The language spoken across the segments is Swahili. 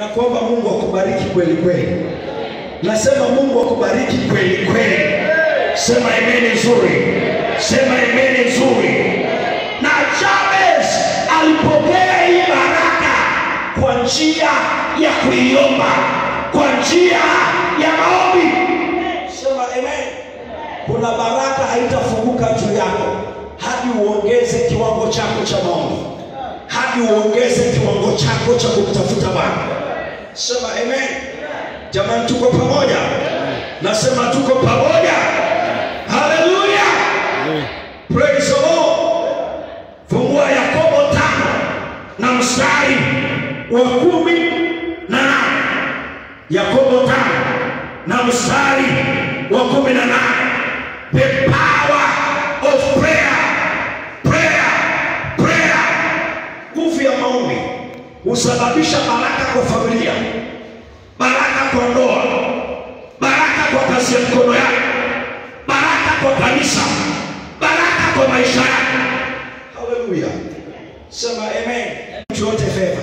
Ninakuomba Mungu akubariki kweli kweli. Nasema Mungu akubariki kweli kweli. Sema amen nzuri, sema amen nzuri. Na Jabez alipokea hii baraka kwa njia ya kuiomba, kwa njia ya maombi. Sema amen. Kuna baraka haitafunguka juu yako hadi uongeze kiwango chako cha maombi, hadi uongeze kiwango chako cha kumtafuta Bwana. Sema amen. Jamani, tuko pamoja? Nasema tuko pamoja. Haleluya, praise the Lord. Fungua Yakobo tano na mstari wa kumi na nane. Yakobo tano na mstari wa kumi na nane. The power of prayer, prayer, prayer. Nguvu ya maombi husababisha baraka kwa familia, baraka kwa ndoa, baraka kwa kazi ya mkono yako, baraka kwa kanisa, baraka kwa maisha yako. Haleluya, sema amen. Mtu yote fedha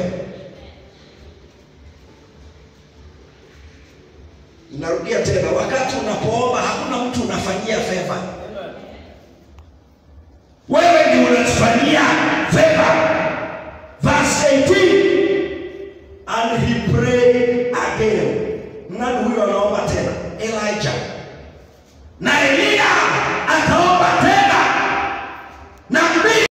Narudia tena, wakati unapoomba hakuna mtu unafanyia fedha, wewe ni unafanyia fedha.